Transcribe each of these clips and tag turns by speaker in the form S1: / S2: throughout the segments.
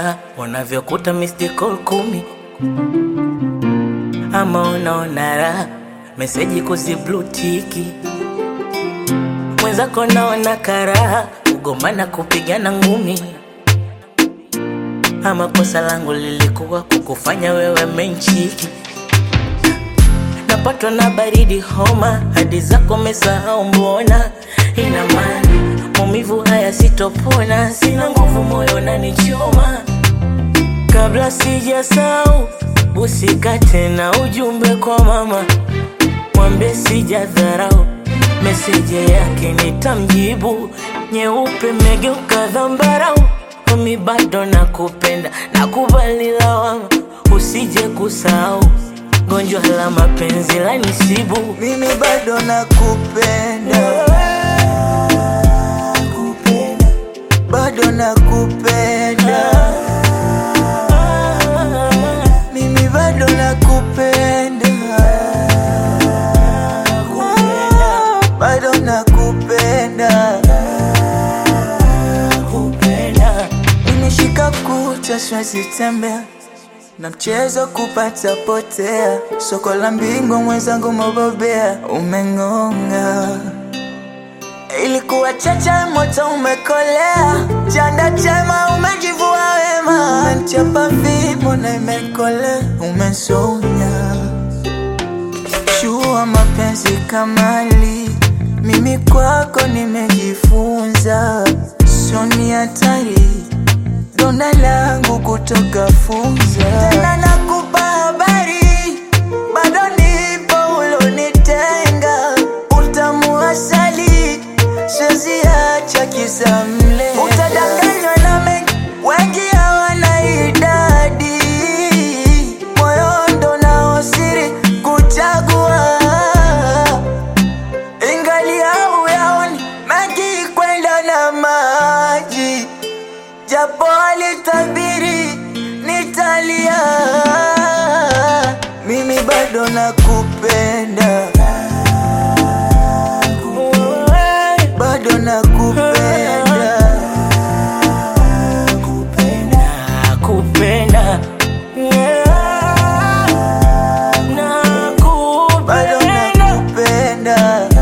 S1: raha unavyokuta missed call kumi, ama unaona raha meseji kuziblutiki mwenzako, naona karaha kugomana kupigana ngumi, ama kosa langu lilikuwa kukufanya wewe menchiki napatwa na baridi homa, hadi zako mesahau, mbona ina maana maumivu haya sitopona, sina nguvu, moyo nanichoma. Kabla sijasahau, usikate na ujumbe kwa mama, mwambie sijadharau, meseje yake nitamjibu. Nyeupe megeuka dhambarau, mimi bado nakupenda, nakubali lawama, usije kusahau gonjwa la mapenzi la nisibu,
S2: mimi bado nakupenda, bado nakupenda, mimi bado nakupenda, bado nakupenda, nimeshika kucha siwezi tembea na mchezo kupata potea, soko la mbingwa mwenzangu mobobea, umeng'onga. Ilikuwa chacha moto umekolea, chanda chema umejivua wema, umenichapa fimbo na imekolea, umesonya shua mapenzi kamali, mimi kwako nimejifunza, soni hatari donda langu kutoka funza tena nakupa habari bado nipo ulonitenga utamu asali siwezi acha kisa mle utadanganywa na mengi wengi hawana idadi moyo ndo nao siri kuchagua ingali au yaoni mengi kwenda na maji japo alitabiri nitalia, mimi bado nakupenda, bado nakupenda,
S1: nakupenda
S2: bado nakupenda,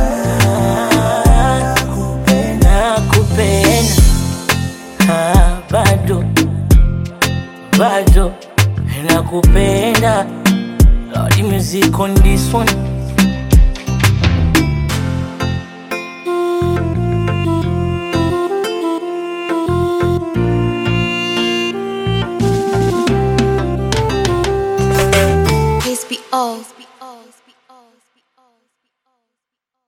S1: nakupenda Ah, bado bado nakupenda Lord music on this one
S3: Please be all.